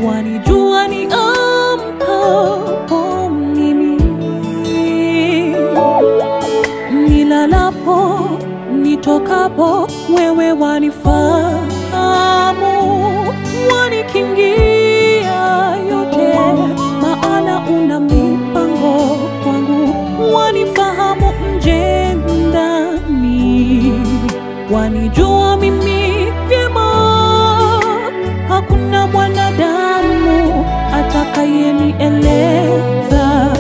wanijua ni amkapo mimi nilalapo nitokapo, wewe wanifahamu, wanikingia yote, maana una mipango kwangu, wanifahamu nje ndani, wanijua mimi vyema, hakuna mwanadamu atakayenieleza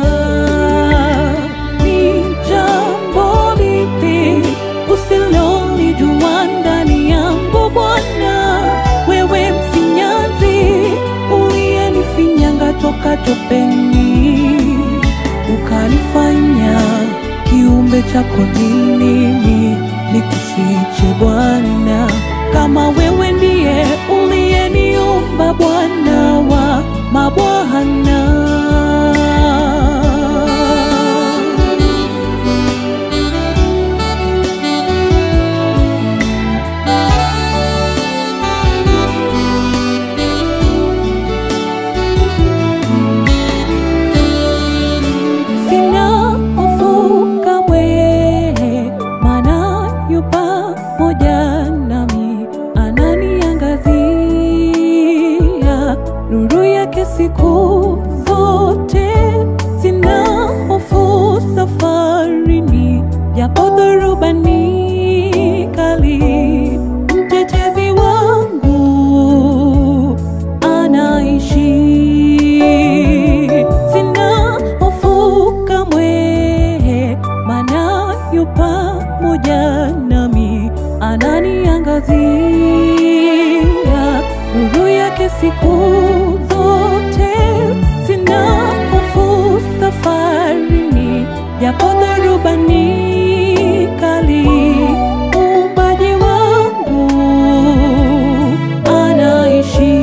ni jambo lipi usilolijua ndani yangu Bwana, wewe mfinyanzi uliyenifinyanga toka topeni, ukanifanya kiumbe chako nini nikufiche Bwana, kama wewe ndiye uliyeniumba Bwana wa mabwana. Sina hofu kamwe, maana yu pamoja nami, ananiangazia nuru yake siku zote. Sina hofu safarini, japo dhoruba ni kali, mtetezi wangu anaishi. Sina hofu kamwe, maana yu pamoja nami, ananiangazia nuru yake siku zote. Sina hofu safarini, japo dhoruba ni kali, muumbaji wangu anaishi.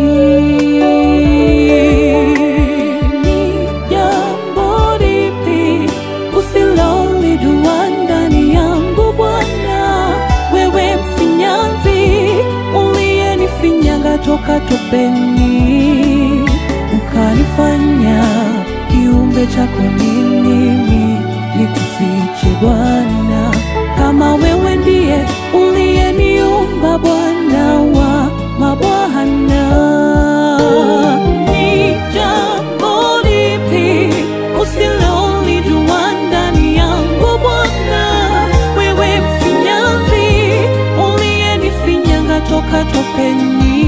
Ni jambo lipi usilolijua ndani yangu Bwana, wewe mfinyanzi uliyenifinyanga toka topeni, ukanifanya kiumbe chako nini nikufiche Bwana, kama wewe ndiye uliyeniumba Bwana wa mabwana. Ni jambo lipi usilolijua ndani yangu Bwana, wewe mfinyanzi uliyenifinyanga toka topeni,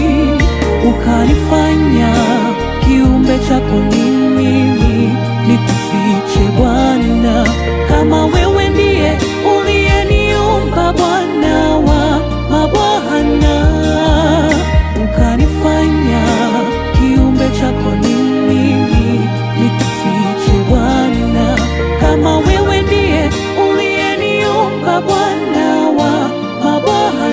ukanifanya kiumbe chako nini nikufiche Bwana, kama wewe ndiye uliyeniumba Bwana wa mabwana, ukanifanya kiumbe chako nini nikufiche Bwana, kama wewe ndiye uliyeniumba Bwana wa mabwana.